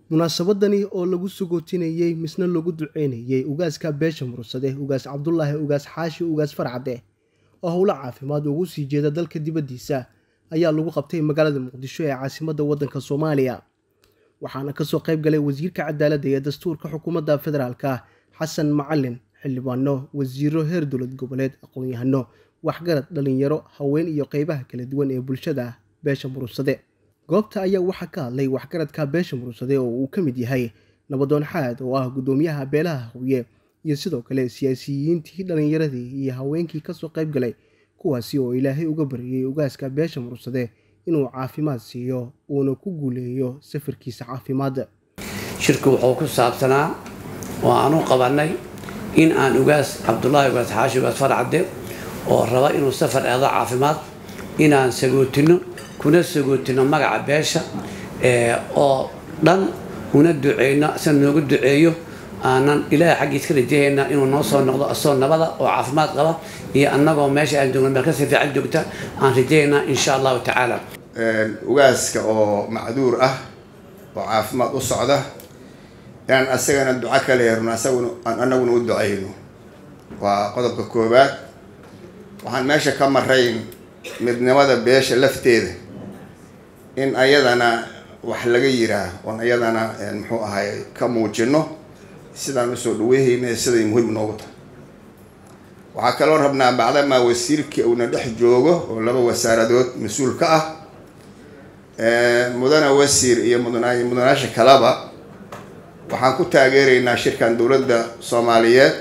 munaasabadani oo lagu sugootinayey misna lagu duceynayey ugaaska beesha murursade ugaas cabdulaahi ugaas xaashi ugaas farcade oo howlo caafimaad ugu sii jeeda dalka dibaddiisa ayaa lagu qabtay magaalada muqdisho ee caasimadda waddanka soomaaliya waxaana kasoo qayb galay wasiirka cadaaladda ee dastuurka xukuumadda federaalka xasan macalin xildhibaano wasiiro heer dowlad goboleed aqoon-yahano waxgarad dhalinyaro haween iyo qeybaha kala duwan ee bulshada beesha murursade goobta ayaa waxaa ka hadlay waxgaradka beesha murursade oo uu ka mid yahay nabadoon xaad oo ah guddoomiyaha beelaha hawye iyo sidoo kale siyaasiyiintii dhallinyaradii iyo haweenkii kasoo qayb galay kuwaasi oo ilaahay uga baryayey ugaaska beesha murursade inuu caafimaad siiyo uuna ku guuleeyo safarkiisa caafimaadda shirku wuxuu ku saabsanaa oo aan u qabannay in aan ugaas cabdulaahi ugaas xaashi ugaas farcadde oo raba inuu safar eedo caafimaad inaan sagootino kuna sagootino magaca beesha oo dhan una duceyno isa noogu duceeyo aanan ilaahay xaggiis ka rajahayna inuu noo soo noqdo asoo nabada oo caafimaad qaba iyo annagoo meesha aan joogno meel kasii fiican joogta aan rajahaynaa insha allahu tacaala ugaaska oo macduur ah oo caafimaad u socda inaan asagana duco ka leerno asaguna aan anaguna u ducayno waa qodobka koowaad waxaan meesha ka marayn midnimada beesha lafteeda in ayadana wax laga yiraa oon ayadana muxuu ahay ka muujino sidaan usoo dhaweyhayna siday muhiim noogu tahay waxaa kaloo rabnaa bacdamaa wasiirkii uuna dhex joogo oo laba wasaaradood mas-uul ka ah mudana wasiir iyo mudana mudanaasha kalaba waxaan ku taageeraynaa shirkan dowladda soomaaliyeed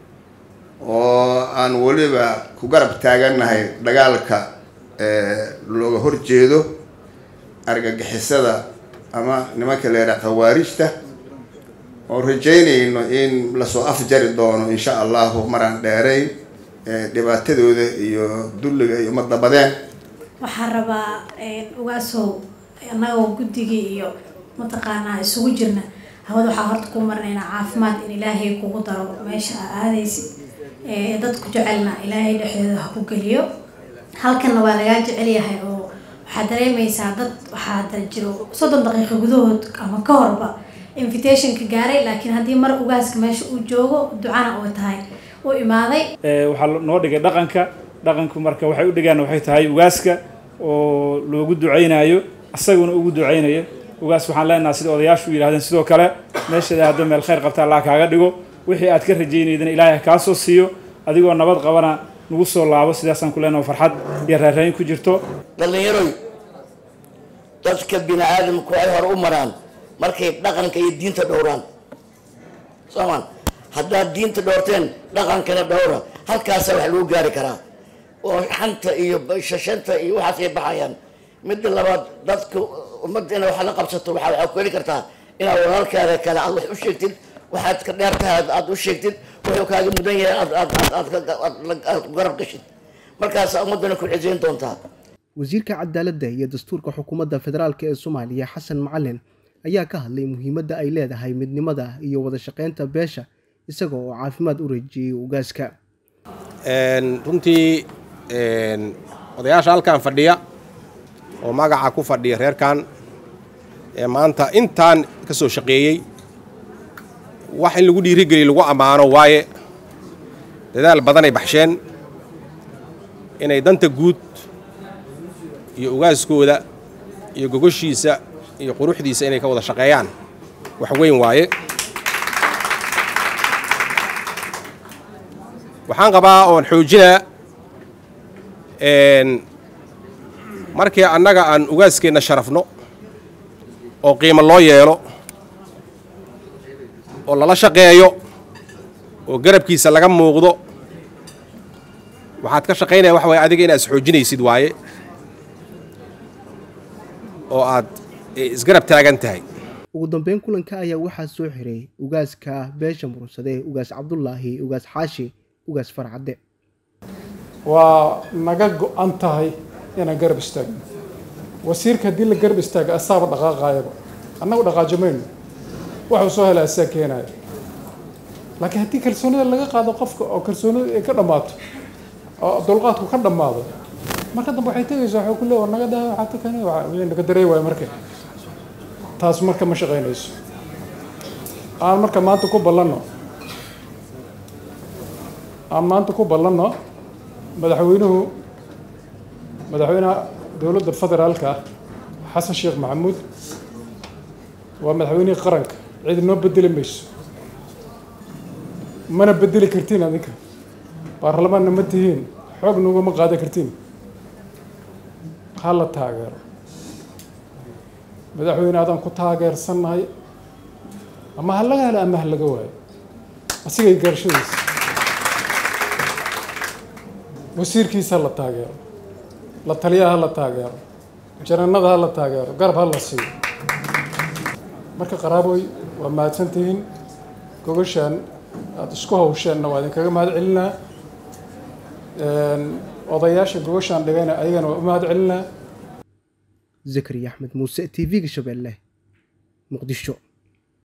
oo aan weliba ku garab taagannahay dagaalka looga horjeedo argagixisada ama nimanka leeraa khawaarijta oo rajaynayno in lasoo afjari doono insha allahu maraan dheerayn dhibaatadooda iyo dulliga iyo madabadeen waxaan rabaa ugaasow annagoo guddigii iyo mataqaanaa isugu jirna hawada waxaa horta ku marnaynaa caafimaad in ilaahay kugu daro meesha aa aadaysid dadku jecelna ilaahay dhexdooda ha ku geliyo halkanna waa lagaa jecel yahay oo waxaad dareemaysaa dad waxaa jiro soddon daqiiqo gudahood ama ka horba invitationka gaaray laakiin haddii mar ugaaska meesha uu joogo ducana oo tahay u imaaday waxaa noo dhigay dhaqanka dhaqanku marka waxay u dhigaan waxay tahay ugaaska oo loogu duceynayo isaguna ugu duceynayo ugaas waxaan leenaha sida odayaashu yidhahdeen sidoo kale meeshaada hadda meel khayr qabta allah kaaga dhigo wixii aad ka rajaynaydana ilaahay kaa soo siiyo adigoo nabad qabana nagu soo laabo sidaasaan ku leenaha farxad iyo raarayn ku jirto dhallinyaroy dadka bini aadamku ay hore u maraan markay dhaqanka iyo diinta dhowraan soomaan haddaad diinta dhowrteen dhaqankana dhowra halkaasa wax lagu gaari karaa oo xanta iyo shashanta iyo waxaas ay baxayaan midda labaad dadka ummadda ina wax la qabsato waa waxaa ku heli kartaa inaad walaalkaada kale aad wax u sheegtid waxaad ka dheer tahay aad u sheegtid wuxuu kaaga mudan yahay aad aad aad aad garab gashid markaasa ummaddana ku cisayn doontaa wasiirka cadaaladda iyo dastuurka xukuumadda federaalk ee soomaaliya xasan macalin ayaa ka hadlay muhiimadda ay leedahay midnimada iyo wada shaqeynta beesha isaga oo caafimaad u rajiyey ugaaska runtii odayaasha halkan fadhiya oo magaca ku fadhiya reerkan ee maanta intaan ka soo shaqeeyey wax in lagu dhiirigeliya lagu ammaano waaye dadaal badanay baxsheen inay danta guud iyo ugaaskooda iyo gogoshiisa iyo quruxdiisa inay ka wada shaqeeyaan wax weyn waaye waxaan qabaa oon xoojinaa markii annaga aan ugaaskeenna sharafno oo qiimo loo yeelo oo lala shaqeeyo oo garabkiisa laga muuqdo waxaad ka shaqaynaya waxa waye adiga inaad isxoojinaysid waaye oo aad isgarab taagan tahay ugu dambeyn kulanka ayaa waxaa soo xiray ugaaska beesha murursade ugaas cabdulaahi ugaas xaashi ugaas farcadde waa naga go-an tahay inaan garab istaagno wasiirka haddii la garab istaaga asaaba dhaqaaqaayaba annagu dhaqaajamayno waxuu soo hela asaa keenaya laakiin haddii kalsoonida laga qaado qofka oo kalsoonida ay ka dhammaato oo dulqaadku ka dhammaado marka dambe waxay tegaysaa waxuu ku leeya war naga daa waxaa takani wixii naga darey waaya marka taas marka ma shaqaynayso aan marka maanta ku ballanno aan maanta ku ballanno madaxweynuhu madaxweynaha dowladda federaalka xasan sheekh maxamuud waa madaxweynihii qaranka cid noo bedeli mayso mana bedeli kartiin adinka baarlamaanna ma tihiin xoog nugama qaadan kartiin ha la taageero madaxweyne adaan ku taageersannahay ama ha laga helo ama ha laga waayo asigay garashadiisa wasiirkiisa ha la taageero la taliyaha ha la taageero jananada ha la taageero garab ha la siiyo marka qaraaboy waa mahadsantihiin gogashaan aada isku hawsheenna waa idinkaga mahad celinaa odayaasha gogashaan dhigayna ayagana waa u mahad celinaa zakariya axmed muuse t v-ga shabeelle muqdisho